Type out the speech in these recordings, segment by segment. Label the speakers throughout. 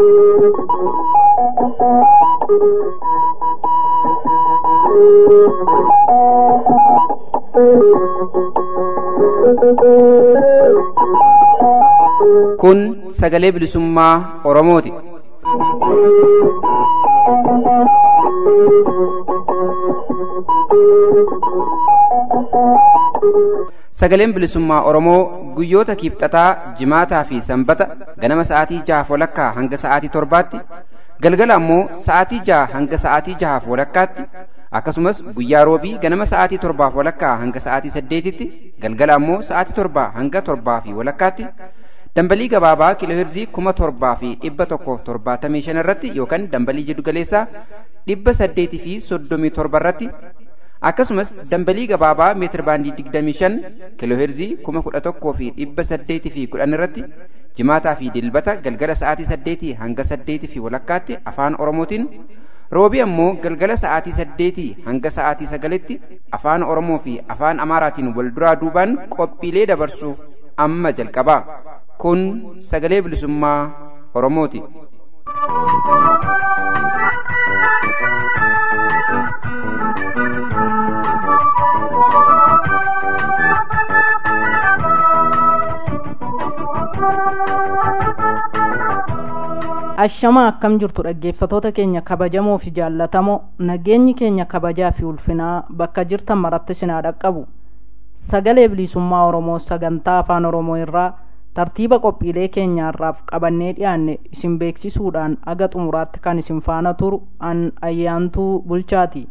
Speaker 1: Kun sagalee bilisummaa Oromooti. Sagaleen bilisummaa Oromoo guyyoota kiibxataa, jimaataa fi sanbata ganama sa'aatii jahaaf walakkaa hanga sa'aatii torbaatti, galgala ammoo sa'aatii jaha hanga sa'aatii jahaaf walakkaatti, akkasumas guyyaa roobii ganama sa'aatii torbaaf walakkaa hanga sa'aatii saddeetitti, galgala ammoo sa'aatii torbaa hanga torbaa fi walakkaatti, dambalii gabaabaa kiilooheerzii kuma torbaa fi dhibba tokkoof torbaatamii shan irratti yookaan dambalii jiddugaleessaa dhibba saddeetii fi soddomii torba irratti akkasumas dambalii gabaabaa meetir baandii digdamii shan kiilooheerzii kuma kudha tokkoo fi dhibba saddeetii fi kudhan irratti jimaataa fi dilbata galgala sa'aatii saddeetii hanga saddeetii fi walakkaatti afaan oromootiin roobii ammoo galgala sa'aatii saddeetii hanga sa'aatii sagalitti afaan oromoo fi afaan amaaraatiin wal duraa duubaan qophiilee dabarsuuf amma jalqabaa kun sagalee bilisummaa oromooti.
Speaker 2: Ashamaa akkam jirtu dhaggeeffatoota keenya kabajamoo fi jaallatamoo nageenyi keenya kabajaa fi ulfinaa bakka jirtan maratti sinaa dhaqqabu sagalee bilisummaa oromoo sagantaa afaan oromoo irraa tartiiba qophiilee keenyaarraaf qabannee dhiyaanne isin beeksisuudhaan aga xumuraatti kan isin faana turu an ayyaantuu bulchaati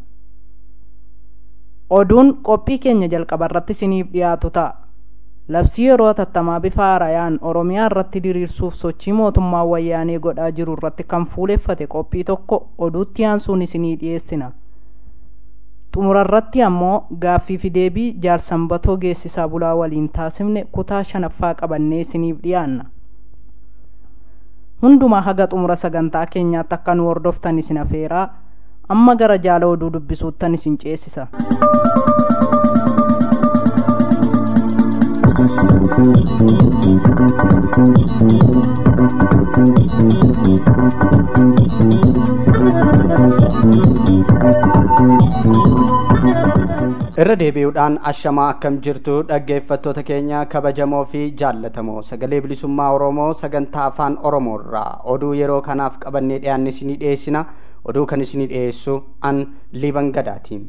Speaker 2: oduun qophii keenya jalqabarratti isiniif dhiyaatu ta'a labsii yeroo hatattamaa bifa haarayaan oromiyaa irratti diriirsuuf sochii mootummaa wayyaanee godhaa jiru irratti kan fuuleffate qophii tokko oduutti aansuun isinii dhiyeessina xumurarratti ammoo gaaffii fi deebii jaalsambatoo geessisaa bulaa waliin taasifne kutaa shanaffaa qabannee isiniif dhiyaanna hundumaa haga xumura sagantaa keenyaatti akka nu hordoftan isin afeeraa amma gara jaala oduu dubbisuuttan isin ceesisa
Speaker 3: irra deebi'uudhaan ashamaa akkam jirtu dhaggeeffattoota keenya kabajamoo fi jaallatamoo sagalee bilisummaa oromoo sagantaa afaan oromoo irraa oduu yeroo kanaaf qabannee dhiyaanne isinii dhiyeessina oduu kan isinii dhiyeessu an liban gadaatiin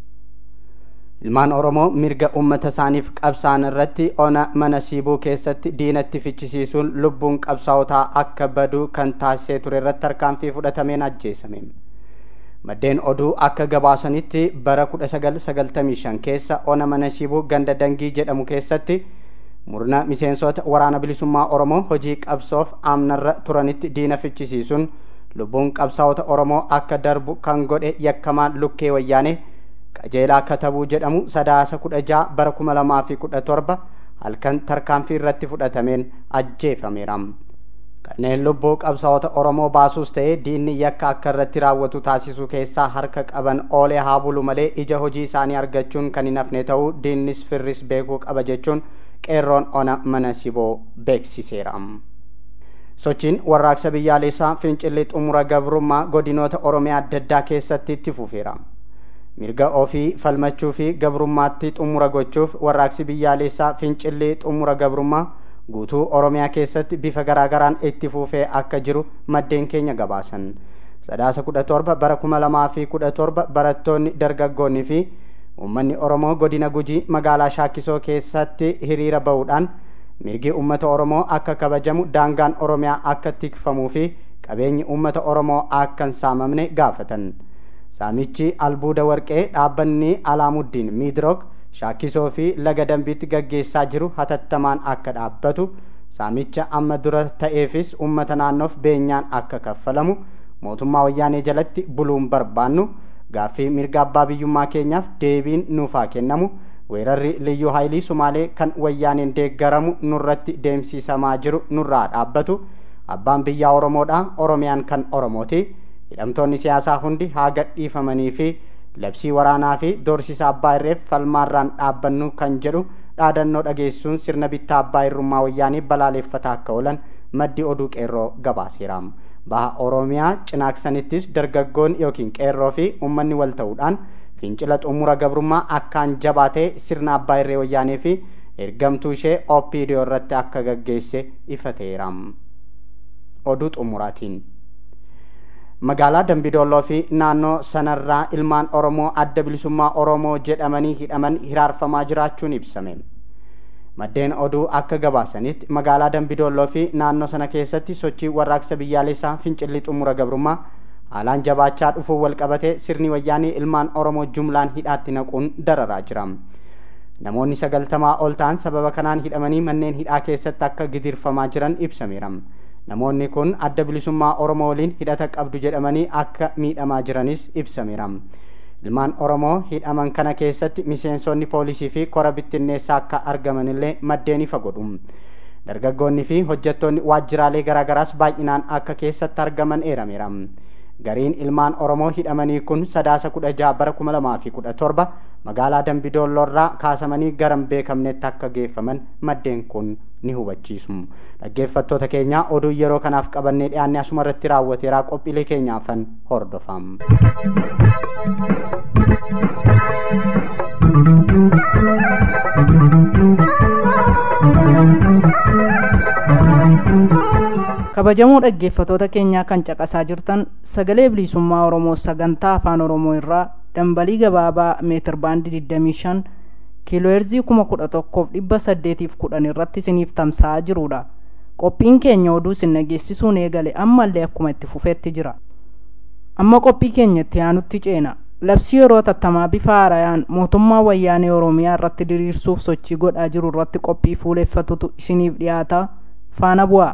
Speaker 3: ilmaan oromoo mirga ummata isaaniif qabsaan irratti ona mana siibuu keessatti diinatti fichisiisuun lubbuun qabsaa'otaa akka badu kan taasisee ture irratti tarkaanfii fudhatameen ajjeesame maddeen oduu akka gabaasanitti bara 1995 keessa ona mana siibuu ganda dangii jedhamu keessatti murna miseensota waraana bilisummaa oromoo hojii qabsoof amnarra turanitti diina fichisiisuun lubbuun qabsaa'ota oromoo akka darbu kan godhe yakkamaan lukkee wayyaane qajeelaa katabuu jedhamu sadaasa kudha jaha bara kuma lamaa fi kudha torba halkan tarkaanfii irratti fudhatameen ajjeefameera kanneen lubbuu qabsaa'ota oromoo baasuus ta'ee diinni yakka akka irratti raawwatu taasisuu keessaa harka qaban oolee haa bulu malee ija hojii isaanii argachuun kan hin hafne ta'uu diinnis firris beekuu qaba jechuun qeerroon ona mana siboo beeksiseera. sochiin warraaqsa biyyaalessaa fincilli xumura gabrummaa godinoota oromiyaa adda addaa keessatti itti fufeera. mirga ofii falmachuu fi gabrummaatti xumura gochuuf warraaqsi biyyaalessaa fincilli xumura gabrummaa guutuu oromiyaa keessatti bifa garaagaraan itti fufee akka jiru maddeen keenya gabaasan sadaasa kudha torba bara kuma lamaa fi kudha torba barattoonni dargaggoonni fi uummanni oromoo godina gujii magaalaa shaakisoo keessatti hiriira bahuudhaan mirgi uummata oromoo akka kabajamu daangaan oromiyaa akka tikfamuu fi qabeenyi uummata oromoo akka hin saamamne gaafatan saamichi albuuda warqee dhaabbanni alaamuddin miidrook shaakisoo fi laga dambiitti gaggeessaa jiru hatattamaan akka dhaabbatu saamicha amma dura ta'eefis ummata naannoof beenyaan akka kaffalamu mootummaa wayyaanee jalatti buluun barbaannu gaaffii mirga abbaa biyyummaa keenyaaf deebiin nuuf haa kennamu weerarri liyyuu haayilii sumaalee kan wayyaaneen deeggaramu nurratti deemsisamaa jiru nurraa dhaabbatu abbaan biyyaa oromoodha oromiyaan kan oromooti hidhamtoonni siyaasaa hundi haa gadhiifamanii fi labsii waraanaa fi doorsisa abbaa irreef falmaarraan dhaabbannu kan jedhu dhaadannoo dhageessuun sirna bittaa abbaa irrummaa wayyaanii balaaleffataa akka oolan maddi oduu qeerroo gabaaseera baha oromiyaa cinaaksanittis dargaggoon yookiin qeerroo fi uummanni wal ta'uudhaan fincila xumura gabrummaa akkaan jabaatee sirna abbaa irree wayyaanee fi ergamtuu ishee opdoo irratti akka gaggeesse ifateera oduu xumuraatiin magaalaa dambidolloo fi naannoo sanarraa ilmaan oromoo adda bilisummaa oromoo jedhamanii hidhaman hiraarfamaa jiraachuun ibsame maddeen oduu akka gabaasanitti magaalaa dambidolloo fi naannoo sana keessatti sochii warraaqsa biyyaalessaa fincilli xumura gabrummaa haalaan jabaachaa dhufuun walqabate sirni wayyaanii ilmaan oromoo jumlaan hidhaatti naquun dararaa jira namoonni sagaltamaa ol ta'an sababa kanaan hidhamanii manneen hidhaa keessatti akka gidirfamaa jiran ibsameera namoonni kun adda bilisummaa oromoo waliin hidhata qabdu jedhamanii akka miidhamaa jiranis ibsameera ilmaan oromoo hidhaman kana keessatti miseensonni poolisii fi kora bittinneessaa akka argamanillee maddeen ifa godhu dargaggoonni fi hojjettoonni waajjiraalee garaagaraas baay'inaan akka keessatti argaman eerameera gariin ilmaan oromoo hidhamanii kun sadaasa kudha jaha bara kuma lamaa fi kudha torba magaalaa dambidoolloorraa kaasamanii garan beekamnetti akka geeffaman maddeen kun ni hubachiisu dhaggeeffattoota keenya oduu yeroo kanaaf qabannee dhiyaanne asuma irratti raawwateeraa qophiilee keenyaafan hordofam.
Speaker 2: kabajamoo dhaggeeffatoota keenyaa kan caqasaa jirtan sagalee bilisummaa oromoo sagantaa afaan oromoo irraa dambalii gabaabaa meetir baandii 25 kiilooherzii 11,810 irratti isiniif tamsa'aa jirudha qophiin keenya oduu isin dhageessisuun eegale ammallee akkuma itti fufeetti jira amma qophii keenya itti aanutti ceena labsii yeroo tattamaa bifa haarayaan mootummaa wayyaanee oromiyaa irratti diriirsuuf sochii godhaa jiru irratti qophii fuuleeffatutu isiniif dhiyaata faana bu'aa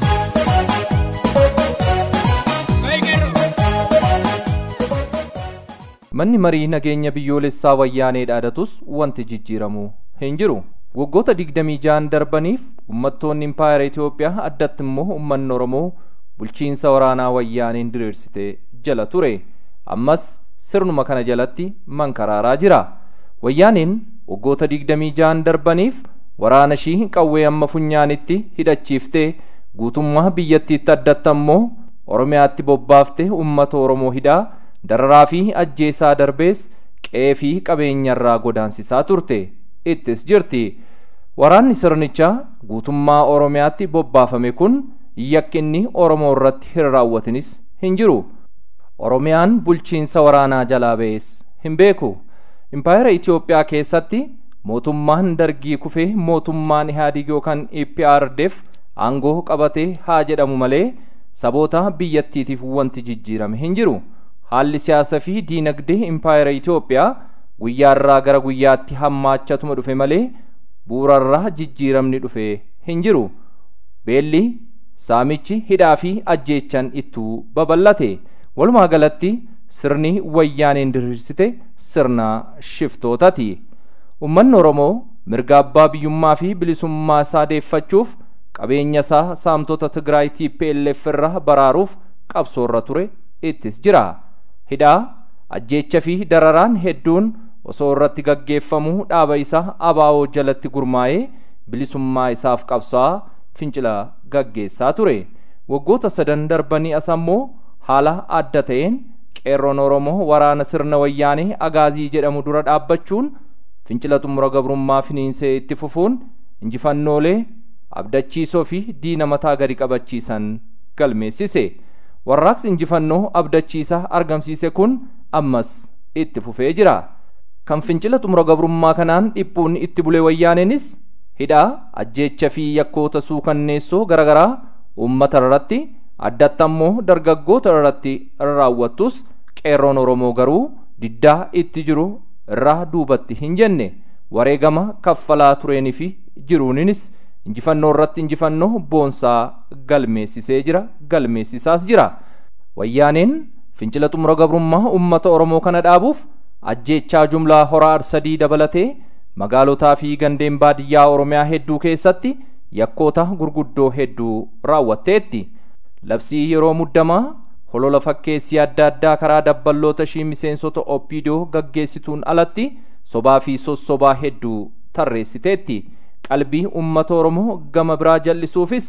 Speaker 4: manni marii nageenya biyyoolessaa wayyaanee dhaadatus wanti jijjiiramu hin jiru waggoota digdamii ja'an darbaniif ummattoonni impaayera itiyoophiyaa addatti immoo ummanni oromoo bulchiinsa waraanaa wayyaaneen diriirsite jala ture ammas sirnuma kana jalatti mankaraaraa jira wayyaaneen waggoota digdamii ja'an darbaniif waraana ishii qawwee amma funyaanitti hidhachiiftee guutummaa biyyattiitti addatta immoo oromiyaatti bobbaaftee ummata oromoo hidhaa dararaa fi ajjeesaa darbees qe'ee fi qabeenyarraa godaansisaa turte ittis jirti waraanni sirnichaa guutummaa oromiyaatti bobbaafame kun yakkinni oromoo irratti hin raawwatinis hin jiru oromiyaan bulchiinsa waraanaa jalaa ba'es hin beeku impaayera itiyoophiyaa keessatti mootummaan dargii kufee mootummaan ihaadig yookaan eprdf aangoo qabatee haa jedhamu malee saboota biyyattiitiif wanti jijjiirame hin jiru haalli siyaasa fi diinagdee impaayera itiyoophiyaa guyyaarraa gara guyyaatti hammaachatuma dhufe malee bu'urarraa jijjiiramni dhufe hin jiru beelli saamichi hidhaa fi ajjeechan ittuu babal'ate walumaa galatti sirni wayyaaneen diriirsite sirna shiftootaati ummanni oromoo mirga abbaa biyyummaa fi bilisummaa isaa deeffachuuf qabeenya isaa saamtota tigraay tplf irraa baraaruuf qabsoorra ture ittis jira hidhaa ajjeecha fi dararaan hedduun osoo irratti gaggeeffamuu dhaaba isaa abaa'oo jalatti gurmaa'ee bilisummaa isaaf qabsaa fincila gaggeessaa ture waggoota sadan darbanii as ammoo haala adda ta'een qeerroon oromoo waraana sirna wayyaanee agaazii jedhamu dura dhaabbachuun fincila xumura gabrummaa finiinsee itti fufuun injifannoolee abdachiisoo fi diina mataa gadi qabachiisan galmeessise warraaqsi injifannoo abdachiisa argamsiise kun ammas itti fufee jira kan fincila xumura gabrummaa kanaan dhiphuun itti bule wayyaaneenis hidhaa ajjeecha fi yakkoota suukanneessoo garaagaraa uummata irratti addatti ammoo dargaggoota irratti raawwattus qeerroon oromoo garuu diddaa itti jiru irraa duubatti hin jenne wareegama kaffalaa tureenii fi jiruuninis injifannoo irratti injifannoo boonsaa galmeessisee jira galmeessisaas jira wayyaaneen fincila xumura gabrummaa ummata oromoo kana dhaabuuf ajjeechaa jumlaa horaa arsadii dabalatee magaalotaa fi gandeen baadiyyaa oromiyaa hedduu keessatti yakkoota gurguddoo hedduu raawwatteetti labsii yeroo muddamaa holola fakkeessii adda addaa karaa dabballoota ishii miseensota opidoo gaggeessituun alatti sobaa fi sossobaa hedduu tarreessiteetti qalbii ummata oromoo gama biraa jal'isuufis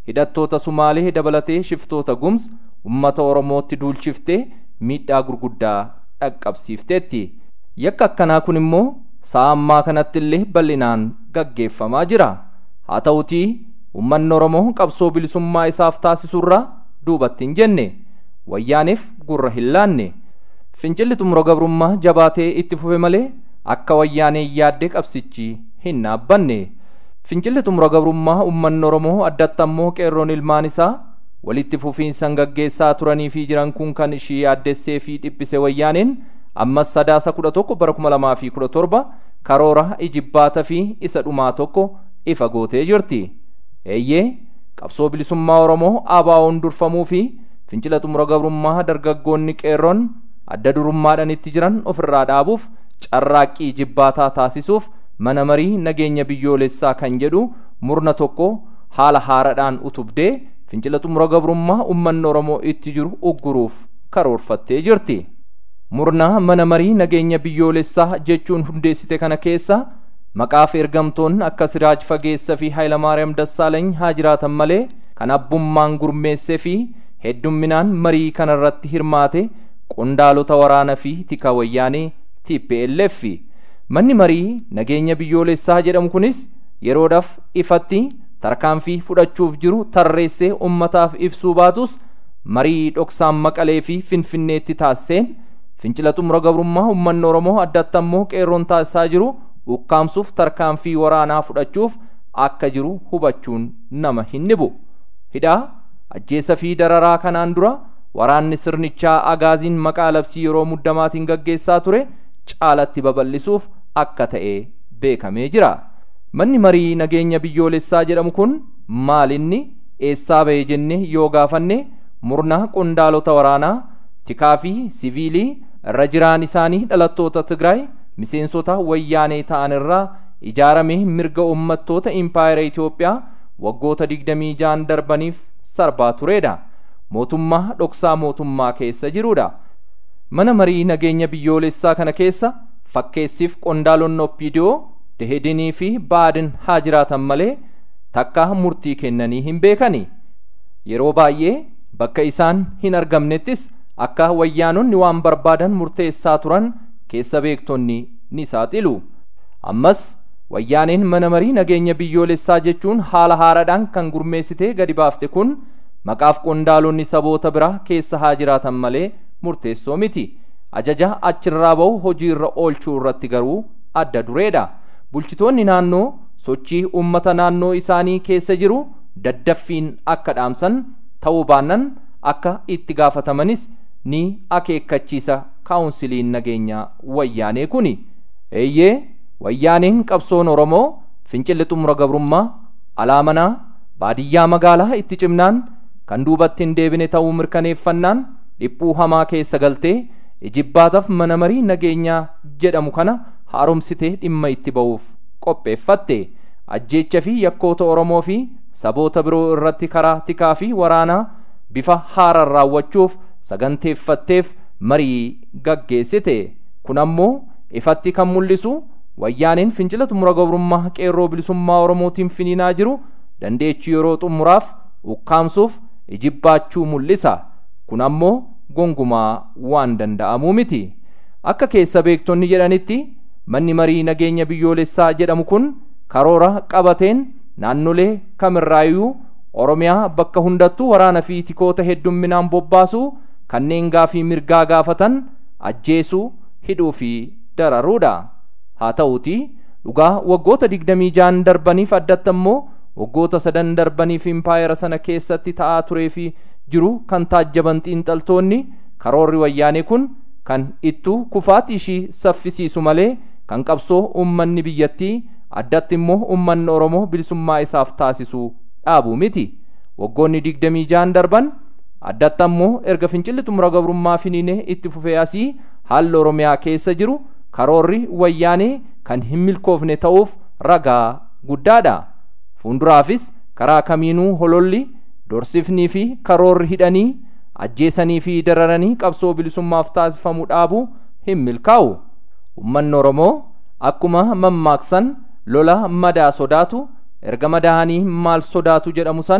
Speaker 4: hidhattoota sumaalee dabalatee shiftoota gums ummata oromootti duulchiftee miidhaa gurguddaa dhaqqabsiifteetti yakka akkanaa kun immoo sa'a ammaa kanatti illee bal'inaan gaggeeffamaa jira haa ta'utii ummanni oromoo qabsoo bilisummaa isaaf taasisurraa duubatti hin jenne wayyaaniif gurra hin laanne fincilli xumura gabrummaa jabaatee itti fufe malee akka wayyaanee yaadde qabsichi hin dhaabbanne fincilli xumura gabrummaa ummanni oromoo addatti ammoo qeerroon ilmaan isaa walitti fufiinsan gaggeessaa turanii fi jiran kun kan ishii yaaddessee fi dhiphise wayyaaneen ammas sadaasa kudha tokko bara kuma lamaa fi kudha torba karoora ijibbaata fi isa dhumaa tokko ifa gootee jirti eeyyee qabsoo bilisummaa oromoo ABO'n durfamuu fi fincila xumura gabrummaa dargaggoonni qeerroon adda durummaadhaan itti jiran ofirraa dhaabuuf carraaqqii ijibbaataa taasisuuf mana marii nageenya biyyoolessaa kan jedhu murna tokko haala haaraadhaan utubdee fincila xumura gabrummaa ummanni oromoo itti jiru ugguruuf karoorfattee jirti murna mana marii nageenya biyyoolessaa jechuun hundeessite kana keessa maqaaf ergamtoonni akka siraaj fageessa fi haayilamaariyaam dassaaleeny haa jiraatan malee kan abbummaan gurmeessee fi heddumminaan marii kanarratti hirmaate qondaalota waraana fi tika wayyaanee TPLF manni marii nageenya biyyoolessaa jedhamu kunis yeroodhaaf ifatti tarkaanfii fudhachuuf jiru tarreessee ummataaf ibsuu baatus marii dhoksaan maqalee fi finfinneetti taasiseen fincila xumura gabrummaa ummanni oromoo addatti ammoo qeerroon taasisaa jiru ukkaamsuuf tarkaanfii waraanaa fudhachuuf akka jiru hubachuun nama hin dhibu hidhaa ajjeesa fi dararaa kanaan dura waraanni sirnichaa agaaziin maqaa labsii yeroo muddamaatiin gaggeessaa ture caalatti babal'isuuf akka ta'e beekamee jira manni marii nageenya biyyoolessaa jedhamu kun maalinni eessaa ba'e jenne yoo gaafanne murna qondaalota waraanaa tikaa fi siviilii irra jiraan isaanii dhalattoota tigraay miseensota wayyaanee ta'an irraa ijaaramee mirga ummattoota impaayera Itoophiyaa waggoota digdamii jaan darbaniif sarbaa turedha. Mootummaa dhoksaa mootummaa keessa jirudha. Mana marii nageenya biyyoolessaa kana keessa fakkeessiif qondaalonni oppiidiyoo dehedinii fi baadin haa jiraatan malee takka murtii kennanii hin beekani. Yeroo baay'ee bakka isaan hin argamnettis akka wayyaanonni waan barbaadan murteessaa turan keessa beektonni ni saaxilu. Ammas wayyaaneen mana marii nageenya biyyoolessaa jechuun haala haaraadhaan kan gurmeessitee gadi baafte kun maqaaf qondaalonni saboota biraa keessa haa jiraatan malee murteessoo miti. Ajaja achirraa ba'u hojiirra oolchuu irratti garuu adda dureedha. Bulchitoonni naannoo sochii uummata naannoo isaanii keessa jiru daddaffiin akka dhaamsan ta'uu baannan akka itti gaafatamanis ni akeekkachiisa kaawunsiliin nageenyaa wayyaanee kuni. Eeyyee wayyaaneen qabsoon Oromoo fincilli xumura gabrummaa alaamanaa baadiyyaa magaalaa itti cimnaan kan duubatti hin deebine ta'uu mirkaneeffannaan dhiphuu hamaa keessa galtee ijibbaataaf mana marii nageenyaa jedhamu kana haaromsitee dhimma itti ba'uuf qopheeffatte ajjeecha fi yakkoota Oromoo fi saboota biroo irratti karaa tikaa fi waraanaa bifa haaraan raawwachuuf saganteeffatteef marii gaggeessite kun ammoo ifatti kan mul'isu wayyaaneen fincila xumura gabrummaa qeerroo bilisummaa oromootiin finiinaa jiru dandeechii yeroo xumuraaf ukkaamsuuf ijibbaachuu mul'isa kun ammoo gongumaa waan danda'amuu miti akka keessa beektonni jedhanitti manni marii nageenya biyyoolessaa jedhamu kun karoora qabateen naannolee kamirraayyuu oromiyaa bakka hundattuu waraana fi tikoota heddumminaan bobbaasuu kanneen gaafii mirgaa gaafatan ajjeesuu hidhuu fi dararuudha haa ta'uuti dhugaa waggoota digdamii jaan darbaniif addatti ammoo waggoota sadan darbaniif impaayera sana keessatti ta'aa turee fi jiru kan taajjaban xiinxaltoonni karoorri wayyaanee kun kan ittuu kufaati ishii saffisiisu malee kan qabsoo ummanni biyyattii addatti immoo ummanni oromoo bilisummaa isaaf taasisu dhaabuu miti waggoonni digdamii jaan darban addatti ammoo erga fincilli xumura gabrummaa finiinee itti fufee asii haalli oromiyaa keessa jiru karoorri wayyaanee kan hin milkoofne ta'uuf ragaa guddaadha fuulduraafis karaa kamiinuu hololli dorsifnii fi karoorri hidhanii ajjeesanii fi dararanii qabsoo bilisummaaf taasifamu dhaabuu hin milkaa'u ummanni oromoo akkuma mammaaksan lola madaa sodaatu erga madaa'anii maal sodaatu jedhamu san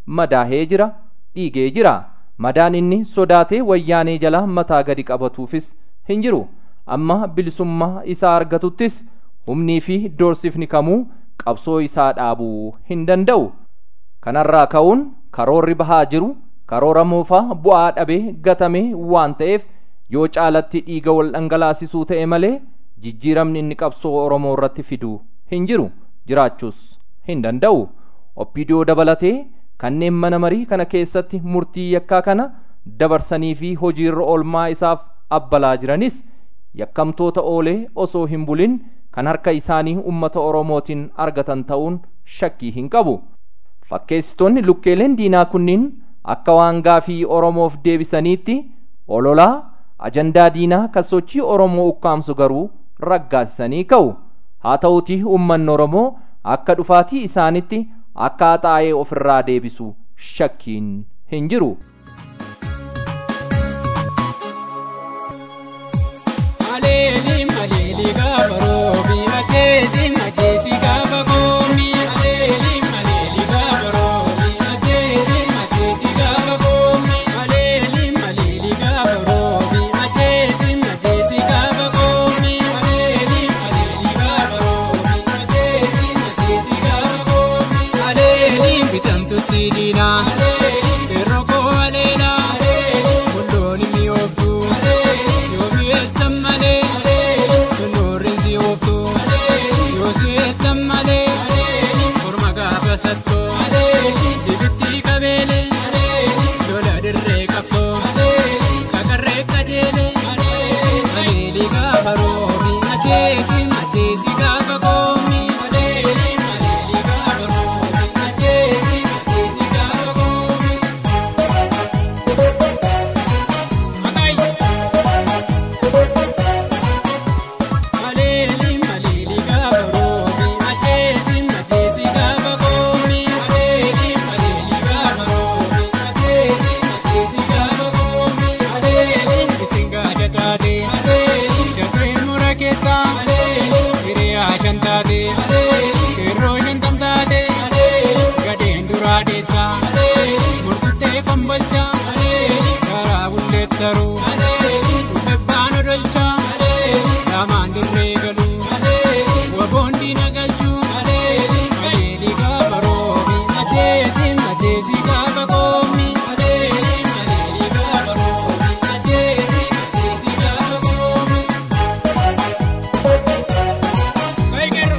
Speaker 4: madaahee jira dhiigee jira madaan inni sodaatee wayyaanee jala mataa gadi qabatuufis hin jiru amma bilisummaa isaa argatuttis humnii fi doorsifni kamuu qabsoo isaa dhaabuu hin danda'u kanarraa ka'uun karoorri bahaa jiru karoora moofaa bu'aa dhabee gatamee waan ta'eef yoo caalatti dhiiga wal dhangalaasisuu ta'e malee jijjiiramni inni qabsoo oromoo irratti fiduu hin jiru jiraachuus hin danda'u oppidiyoo dabalatee kanneen mana marii kana keessatti murtii yakkaa kana dabarsanii fi hojiirra oolmaa isaaf abbalaa jiranis yakkamtoota oolee osoo hin bulin kan harka isaanii ummata oromootiin argatan ta'uun shakkii hin qabu fakkeessitoonni lukkeeleen diinaa kunniin akka waan gaafii oromoof deebisaniitti ololaa ajandaa diinaa kan sochii oromoo ukkaamsu garuu raggaasisanii ka'u haa ta'uutii ummanni oromoo akka dhufaatii isaanitti akka haxaa'ee ofirraa deebisu shakkiin hin jiru.
Speaker 5: Aleeli maleeli gaafa roobi ajeesi ajeesi gaafa goomi. Aleeli maleeli gaafa roobi ajeesi ajeesi gaafa goomi. Aleeli maleeli gaafa roobi ajeesi ajeesi gaafa goomi. Aleeli maleeli gaafa roobi ajeesi ajeesi gaafa goomi. Aleeli bitamtutti diinaa. Yeroo koo aleelaa. Kundooni mi'ooftu. Yoo mi'eessan malee. Sunnoorri si ooftu. Yoo si eessan malee. Morma gaafa sattoo. Dibitti qabeele. Lola dirree qabsoo. Kakarree qajeele. Aleeli gaafa roobi. Ajeesi ajeesi gaafa goomi. Aleeli aleeli gaafa roobi. Ajeesi ajeesi gaafa goomi. Aleeli maleeli gaafa roobi ajeesi ajeesi gaafa goomi. Aleeli maleeli gaafa roobi ajeesi ajeesi gaafa goomi. Aleeli isin gaaja taate. Aleeli shafee mura keessa. Aleeli hiriyaa shan taate. Aleeli kerroo shantam taate. Aleeli gadeen duraa deessa. Aleeli murtuttee kombolcha. Aleeli karaa bulleettaru. Aleeli dhufebbaan odolcha. Aleeli lamaan dirree galu. Aleeli waboon diina galchu. Aleeli maleeli gaafa roobi. Ajeesi ajeesi gaafa goomi. Aleeli maleeli gaafa roobi. Ajeesi ajeesi gaafa goomi. Kaigerro.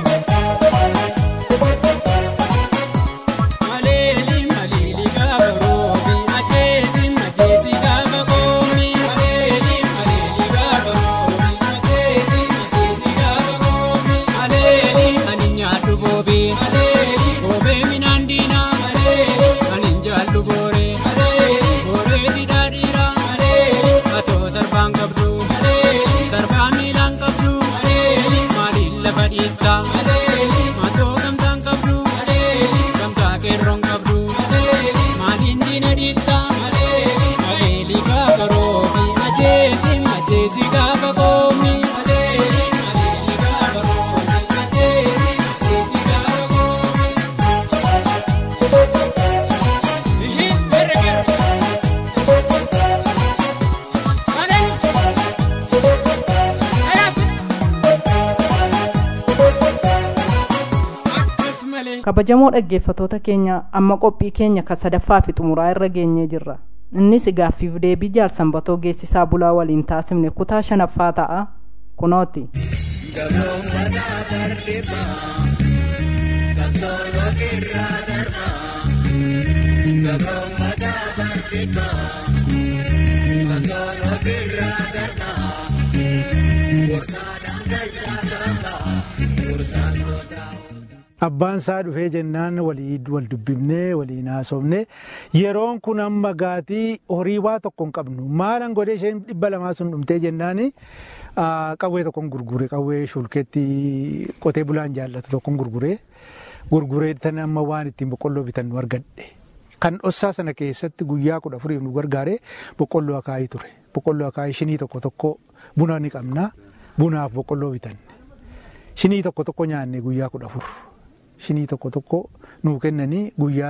Speaker 5: Aleeli maleeli gaafa roobi. Ajeesi ajeesi gaafa goomi. Aleeli maleeli gaafa roobi. Ajeesi ajeesi gaafa goomi. Aleeli ani nyaadhu boobee. Aleeli boobee minaan diinaa. Aleeli ani jaallu booree. Aleeli booree didhaa dhiiraa. Aleeli atoo sarbaan qabdu. Aleeli sarbaa miilaan qabdu. Aleeli maaliin lafa dhiittaa. Aleeli matoo gamtaan qabdu. Aleeli gamtaa qeerroon qabdu. Aleeli maaliin diina dhiittaa. Aleeli aleeli gaafa roobi. Ajeesi ajeesi gaafa goomi. Aleeli aleeli gaafa roobi. Ajeesi ajeesi gaafa goomi. Ihi berger. Aleeli. Akkas malee.
Speaker 2: kabajamoo dhaggeeffatoota keenya amma qophii keenya ka sadaffaa fi xumuraa irra geenyee jirra innis gaaffiif deebii jaarsanbatoo geessisaa bulaa waliin taasifne kutaa shanaffaa ta'a kunooti
Speaker 6: abbaan isaa dhufee jennaan walii wal dubbifnee waliin haasofne yeroon kun amma gaatii horii waa tokko hin qabnu maalan godhee isheen dhibba lamaa sun dhumtee jennaan qawwee tokkon gurgure qawwee shulkeetti qotee bulaan jaallatu tokkon gurgure gurguree tan amma waan ittiin boqqolloo bitan nu argadhe. Kan dhossaa sana keessatti guyyaa kudha afuriif nu gargaare boqqolloo akaayii ture. Boqqolloo akaayii shinii tokko tokko buna ni qabna. Bunaaf boqqolloo bitanne. Shinii tokko tokko nyaanne guyyaa kudha afur. Shinii tokko tokko nuu kennanii guyyaa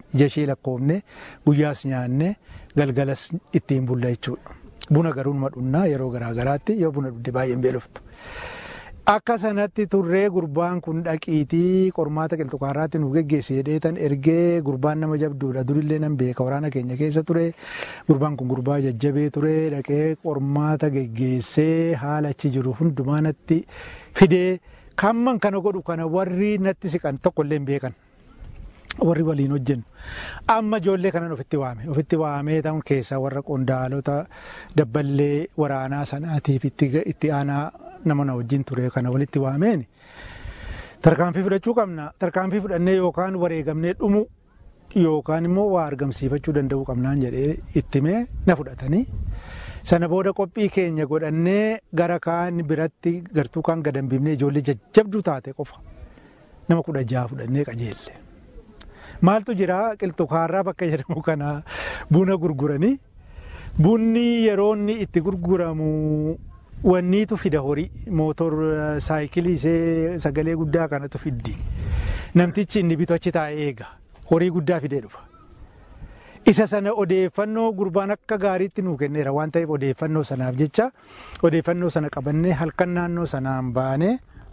Speaker 6: ija ishee lakkoofne guyyaas nyaanne galgalas ittiin bulla jechuudha. Buna garuu numa dhunnaa yeroo garaagaraatti yoo buna dhugde baay'een beeloftu. Akka sanatti turree gurbaan kun dhaqiitii qormaata qilxukaarraatti nu geggeesse jedheetan ergee gurbaan nama jabduudha durillee nan beeka waraana keenya keessa ture gurbaan kun gurbaa jajjabee ture dhaqee qormaata geggeessee haala achi jiru hundumaa natti fidee kamman kana godhu kana warri natti siqan tokkollee hin beekan. warri waliin hojjennu amma ijoollee kanan ofitti waame ofitti waamee ta'uun keessaa warra qondaalota dabballee waraanaa sanaatiif itti aanaa nama na wajjin ture kana walitti waameen tarkaanfii fudhachuu qabna tarkaanfii fudhannee yookaan wareegamnee dhumu yookaan immoo waa argamsiifachuu danda'uu qabnaan jedhee ittimee na fudhatanii sana booda qophii keenya godhannee gara kaan biratti gartuu kaan gadambiifnee ijoollee jajjabduu taate qofa nama kudha jaha fudhannee qajeelle. Maaltu jira qilxukaarraa bakka jedhamu kana buna gurguranii bunni yeroo inni itti gurguramu wanniitu fida horii mootor saayikilii isee sagalee guddaa kanatu fiddi namtichi inni bitu achi taa'ee eega horii guddaa fidee dhufa. Isa sana odeeffannoo gurbaan akka gaariitti nuu kenneera waan ta'eef odeeffannoo sanaaf jecha odeeffannoo sana qabannee halkan naannoo sanaan baanee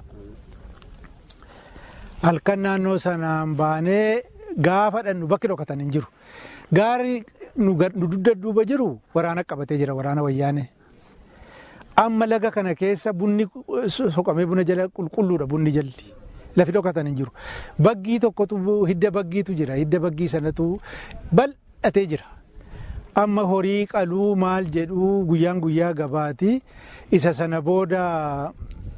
Speaker 6: halkan naannoo sanaan baanee gaafa dhannu bakki dhokatan hin jiru. Gaari nu dudda duuba jiru waraana qabatee jira waraana wayyaane. Amma laga kana keessa bunni soqamee buna jala qulqulluudha bunni jalli. Lafi dhokatan hin jiru. Baggii tokkotu hidda baggiitu jira. Hidda baggii sanatu bal'atee jira. Amma horii qaluu maal jedhuu guyyaan guyyaa gabaati. Isa sana booda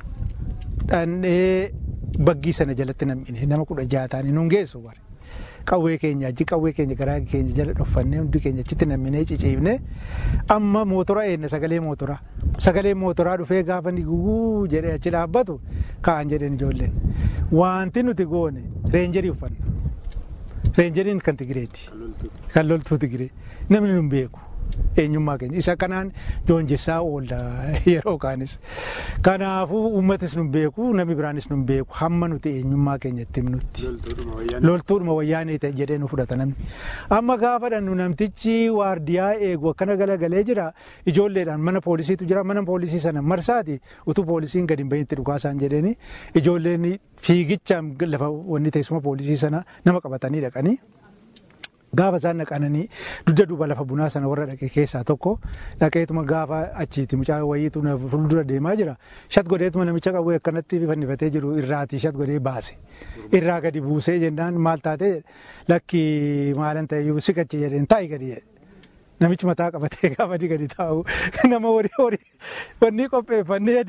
Speaker 6: dhandhee baggii sana jalatti nam'ine nama kudha jaha ta'anii nuun geessu bare. qawwee keenya achi qawwee keenya garaa keenya jala dhoffannee hundi keenya achitti namminee ciciifne amma mootora eenna sagalee mootoraa sagalee mootoraa dhufee gaafa ni guguu jedhee achi dhaabbatu ka'an jedheen ijoolleen wanti nuti goone reenjerii uffanna reenjeriin kan tigireeti kan loltuu tigiree namni nun beeku eenyummaa keenya isa kanaan joonjessaa oolla yeroo kaanis kanaafuu uummatis nun beeku namni biraanis nun beeku hamma nuti eenyummaa keenya itti himnutti loltuudhuma wayyaanee ta'e jedhee nu fudhata namni amma gaafa dhannu namtichi waardiyaa eegu akkana galagalee jira ijoolleedhaan mana poolisiitu jira mana poolisii sana marsaati utuu poolisiin gadi hin bahitti dhukaasaan jedheeni ijoolleen fiigichaan lafa wanni teessuma poolisii sana nama qabatanii dhaqanii. gaafa isaan naqananii dugda duuba lafa bunaa sana warra dhaqe keessaa tokko dhaqeetuma gaafa achiiti mucaa wayiitu na fuuldura deemaa jira shat godheetuma namicha qawwee akkanatti fannifatee jiru irraati shat godhee baase irraa gadi buusee jennaan maal taate lakki maalan ta'eyyuu siqachi jedheen taa'i gadi jedhe. Namichi mataa qabatee gaafa gadi taa'u nama horii horii wanni qopheeffannee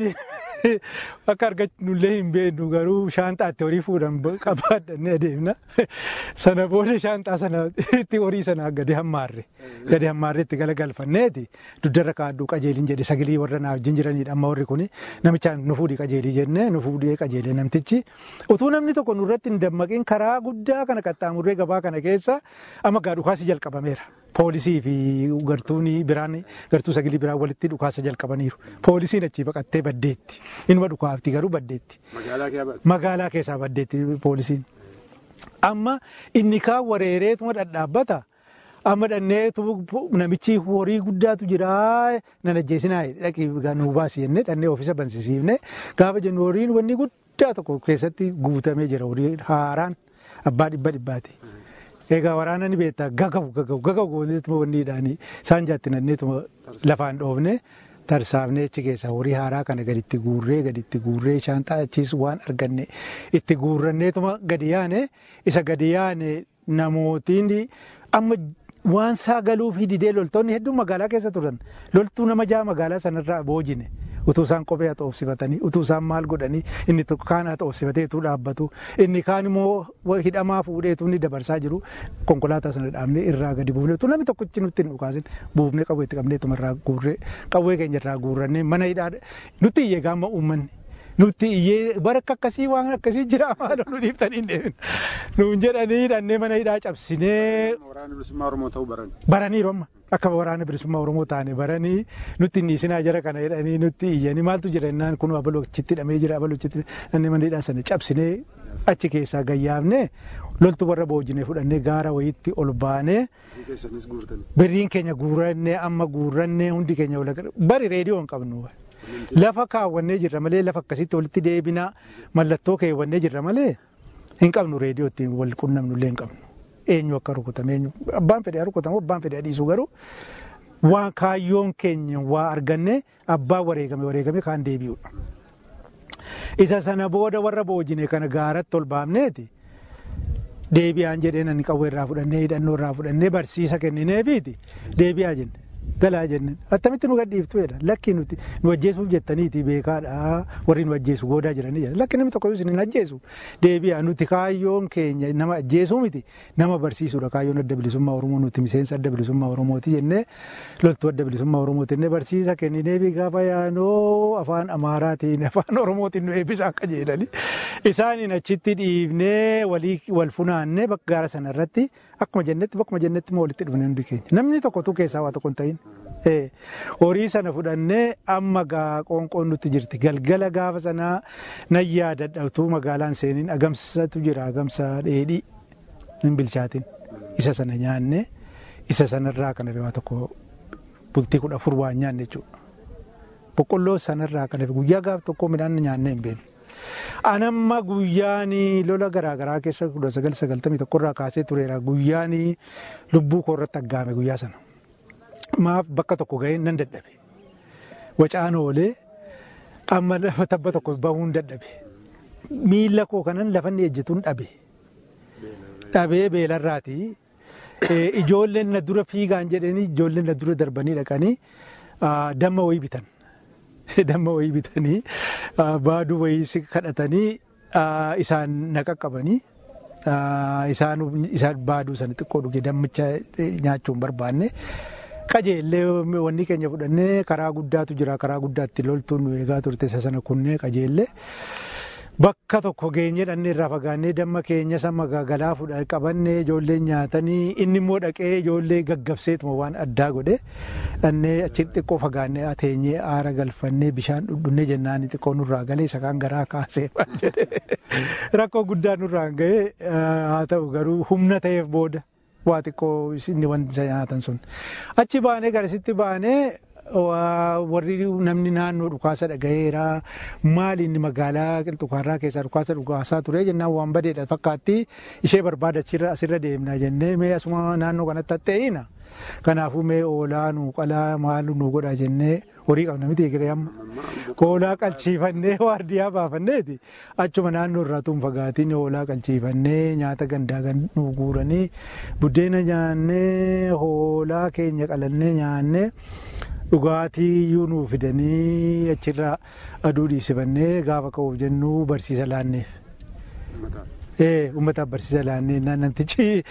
Speaker 6: akka argannullee hin beeknu garuu shaanxaatti horii fuudhan qabaadhannee adeemna. Sana booda shaanxaa sana itti horii sana gadi hammaarre. Gadi hammaarre itti galagalfanneeti duddarra kaaduu qajeelin jedhe sagalee warra naaf jiranidha amma warri kuni namichaan nu fuudhi qajeelii jennee nu fuudhee qajeelee namtichi. Utuu namni tokko nurratti hin dammaqin karaa guddaa kana qaxxaamurree gabaa kana keessa amma gaa dhukaasi jalqabameera. Poolisii fi gartuun biraan gartuu sagalee biraan walitti dhukaasa jalqabaniiru. Poolisiin achii baqattee baddeetti. Inuma dhukaafti garuu baddeetti. Magaalaa keessaa baddeetti poolisiin. Amma inni kaan wareereetuma dhadhaabbata. Amma dhanneetu namichi horii guddaatu jira nan ajjeesinaa dhaqii nu baasi jennee dhannee ofiisa bansisiifne gaafa jennu horiin wanni guddaa tokko keessatti guutamee jira horii haaraan abbaa dhibba dhibbaati. Egaa waraana ni beektaa gagabu gagabu gagabu gooneetuma wanniidhaanii isaan jaatti nanneetuma lafaan dhoofne tarsaafnee achi keessaa horii haaraa kana gaditti guurree gaditti guurree shaanxaa achiis waan arganne itti guurranneetuma gadi yaane isa gadi yaane namootiin amma waan saagaluuf hididee loltoonni hedduun magaalaa keessa turan loltuu nama jaha magaalaa sanarraa boojine. utuu isaan kophee haa xoofsifatanii utuu isaan maal godhanii inni tokko kaan haa xoofsifatee utuu dhaabbatu inni kaan immoo hidhamaa fuudhee utuu inni dabarsaa jiru konkolaataa sana dhaabnee irraa gadi buufnee utuu namni tokkichi nutti hin dhukaasin buufnee qawwee itti qabnee tuma irraa guurree qawwee keenya irraa guurrannee mana hidhaa nutti iyyee gaama uummanni. Nutti iyyee bara akkasii waan akkasii jira maal nu dhiiftanii deemin nuun jedhanii hidhannee mana hidhaa cabsinee.
Speaker 7: Waraana bilisummaa Oromoo ta'uu baran.
Speaker 6: Baraniiru amma akka waraana bilisummaa Oromoo taane baranii nutti dhiisinaa jara kana jedhanii nutti iyyanii maaltu jira jennaan kun abaloo achitti hidhamee jira abaloo achitti hidhamee mana hidhaa sana cabsinee achi keessaa gayyaafne loltu warra boojine fudhannee gaara wayitti ol baanee birriin keenya guurannee amma guurannee hundi keenya wal bari reediyoo hin qabnu lafa kaawwannee jirra malee lafa akkasitti walitti deebinaa mallattoo keewwannee jirra malee hin qabnu reediyoo ittiin wal qunnamnu illee hin qabnu eenyu akka rukutame eenyu abbaan fedhe rukutamu abbaan fedhe dhiisu garuu waan kaayyoon keenya waa arganne abbaan wareegame wareegame kaan deebi'udha. Isa sana booda warra boojine kana gaaratti ol baafneeti deebi'aan jedhee nani qawwee irraa fudhannee hidhannoo irraa fudhannee barsiisa kennineefiiti deebi'aa jenne galaa jenne attamitti nu gadhiiftu jedha lakki nuti nu ajjeesuuf jettaniiti beekaadha warri nu ajjeesu goodaa jiranii jedha lakki namni tokko isin hin ajjeesu deebi'aa nuti kaayyoon keenya nama ajjeesuu miti nama barsiisuudha kaayyoon adda bilisummaa oromoo nuti miseensa adda bilisummaa oromooti jennee loltuu adda bilisummaa oromooti jennee barsiisa kennineefi gaafa yaanoo afaan amaaraatiin afaan oromootiin nu eebbisa akka jedhani isaaniin achitti dhiifnee walii wal funaannee bakka gaara sanarratti akkuma jennetti bakkuma jennetti moo walitti dhufne hundi keenya namni tokkotu keessaa waa tokko hin ta'in. horii sana fudhannee amma gaa qoonqoon nutti jirti galgala gaafa sanaa nan yaadadhatu magaalaan seeniin agamsatu jira agamsa dheedhii hin bilchaatin isa sana nyaanne isa sanarraa kan waa tokko bultii kudha afur waan nyaanne jechuudha. Boqqolloo sanarraa kan guyyaa gaaf tokko midhaan nyaannee hin beeknu. Anamma guyyaan lola garaagaraa keessa kudha sagal sagaltamii tokkorraa kaasee tureera guyyaan lubbuu koorratti aggaame guyyaa sana. maaf bakka tokko ga'ee nan dadhabe. Wacaan oolee amma lafa tabba tokko bahuun dadhabe. Miila koo kanan lafa inni ejjetuun dhabe. Dhabee beelarraati. Ijoolleen na dura fiigaan jedhanii ijoolleen na dura darbanii dhaqanii damma wayii bitan. Damma wayii bitanii baaduu wayii kadhatanii isaan na qaqqabanii isaan baaduu sana xiqqoo dhuge dammicha nyaachuun barbaanne. qajeellee wanni keenya fudhannee karaa guddaatu jira karaa guddaatti loltuun nu eegaa turte isa sana kunnee qajeellee bakka tokko geenye dhannee irraa fagaannee damma keenya sama galaa fudha qabannee ijoollee nyaatanii inni immoo dhaqee ijoollee gaggabseetuma waan addaa godhe dhannee achi xiqqoo fagaannee ateenyee aara galfannee bishaan dhudhunnee jennaan xiqqoo nurraa galee isa kaan garaa kaasee jedhe rakkoo guddaa nurraan ga'ee haa ta'u garuu humna ta'eef booda. waa xiqqoo inni wanti isa nyaatan sun achi baanee garasitti baanee warri namni naannoo dhukaasa dhagayeera maali inni magaalaa qilxukaarraa keessaa dhukaasa dhukaasaa ture jennaan waan badeedha fakkaatti ishee barbaada asirra deemna jennee mee asuma naannoo kanatti hatta'ina kanaafuu mee oolaa nu qalaa maal nu godha jennee horii qabna miti egeree amma hoolaa qalchiifannee waardiyaa baafanneeti achuma naannoo irraa tun fagaatiin hoolaa qalchiifannee nyaata gandaa nu guuranii buddeena nyaannee hoolaa keenya qalannee nyaannee dhugaatii iyyuu nuu fidanii achirraa aduu dhiisifannee gaafa ka'uuf jennu barsiisa laanneef. uummataaf barsiisa laannee namtichi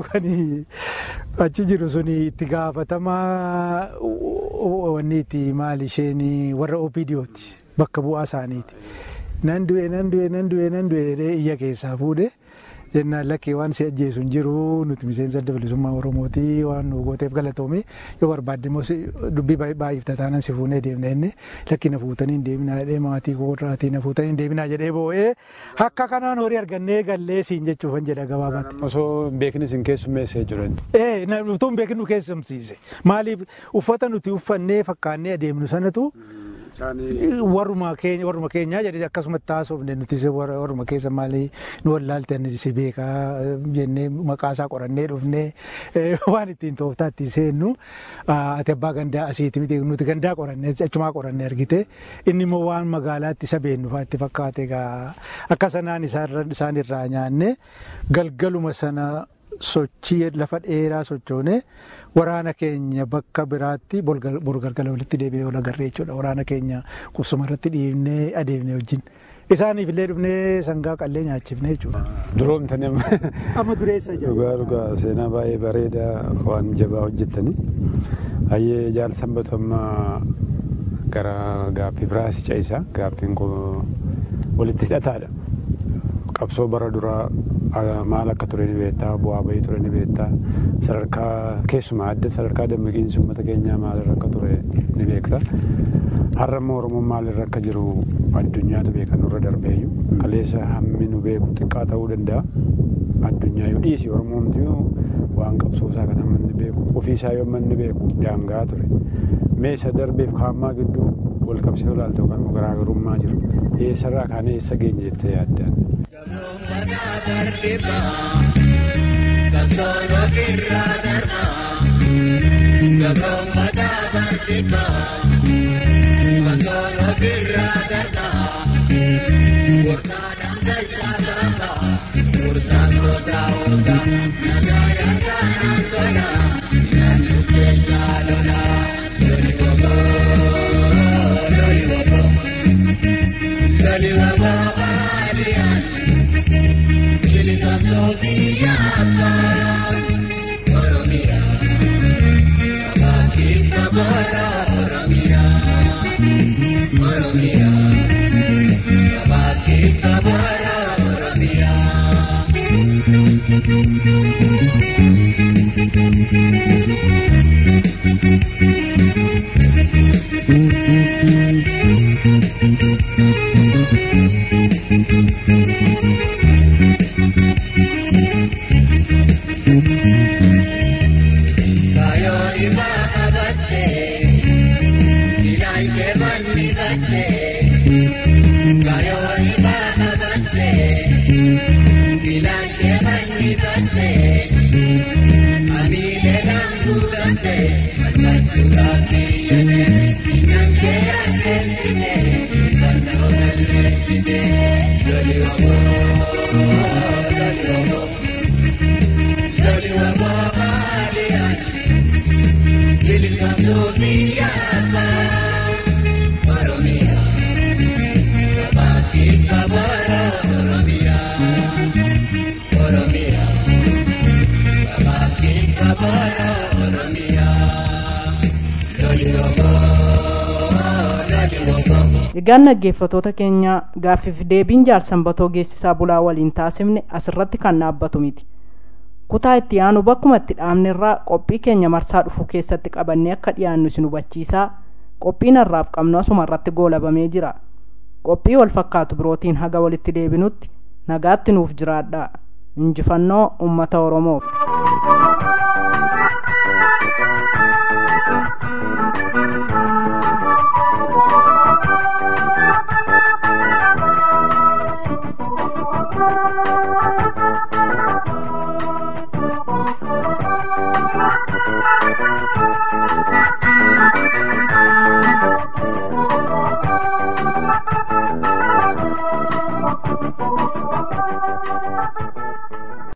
Speaker 6: achi jiru suni itti gaafatamaa wanni itti maal isheen warra OPDOti bakka bu'aa isaaniiti. Nan du'e nan du'e nan du'e nan du'e jedhee iyya keessaa fuudhe jennaan lakkee waan si ajjeesu hin jiru nuti miseensa adda bilisummaa Oromooti waan nu gooteef galatoome yoo barbaadde immoo dubbii baay'ifta taanaan si fuunee deemna inni lakki na fuutanii hin deemnaa jedhee maatii koorraatii na fuutanii hin deemnaa jedhee boo'ee akka kanaan horii argannee gallee siin jechuufan jedha gabaabaatti.
Speaker 7: Osoo beekni sin keessummeessee jiran.
Speaker 6: Ee utuu beekni nu keessumsiise maaliif uffata nuti uffannee fakkaannee adeemnu sanatu warruma keenya warruma keenyaa jedhee akkasumatti taasofne nuti warruma keessa maalii nu wallaalte si beekaa jennee maqaa isaa qorannee dhufnee waan ittiin tooftaa ittiin seennu ati abbaa gandaa asiiti miti nuti gandaa qorannee achumaa qorannee argite inni immoo waan magaalaatti isa beennu fa'aa itti fakkaate akka sanaan isaan irraa nyaanne galgaluma sana sochii lafa dheeraa sochoone waraana keenya bakka biraatti borgalgala walitti deebi'ee ol agarree jechuudha waraana keenya qubsuma irratti dhiibnee adeemne wajjin. Isaaniif illee dhufnee sangaa qallee nyaachifne jechuudha.
Speaker 7: Duroomtanii amma.
Speaker 6: Amma dureessa jiru.
Speaker 7: Dhugaa dhugaa seenaa baay'ee bareedaa waan jabaa hojjettanii. Hayyee jaal sanbatu amma gara gaaffii biraasi ce'isaa gaaffiin kun walitti hidhataadha. Qabsoo bara duraa maal akka ture ni beektaa bu'aa bahii ture ni beektaa sadarkaa keessumaa adda sadarkaa dammaqiinsi uummata keenyaa maalirra akka ture ni beektaa har'a immoo oromoon maalirra akka jiru addunyaatu beeka nurra darbeeyyu kaleessa hammi nu beeku xiqqaa ta'uu danda'a addunyaa yoo dhiisi oromoomti waan qabsoosaa kan hamma inni beeku ofiisaa yoo hamma inni beeku daangaa ture mee isa darbeef kaammaa gidduu wal qabsiisuu ilaaltu kan garaagarummaa jiru eessarraa kaanee eessa geenye jettee yaaddaan.
Speaker 2: Egaan dhaggeeffatoota keenya gaaffiif deebiin jaarsanbatoo geessisaa bulaa waliin taasifne asirratti kan dhaabbatu miti. Kutaa itti aanu bakkuma itti dhaabne irraa qophii keenya marsaa dhufu keessatti qabannee akka dhiyaannu isin hubachiisaa qophiin har'aaf qabnu asuma irratti goolabamee jira. Qophii wal fakkaatu birootiin haga walitti deebinutti nagaatti nuuf jiraadhaa. Injifannoo uummata Oromoof.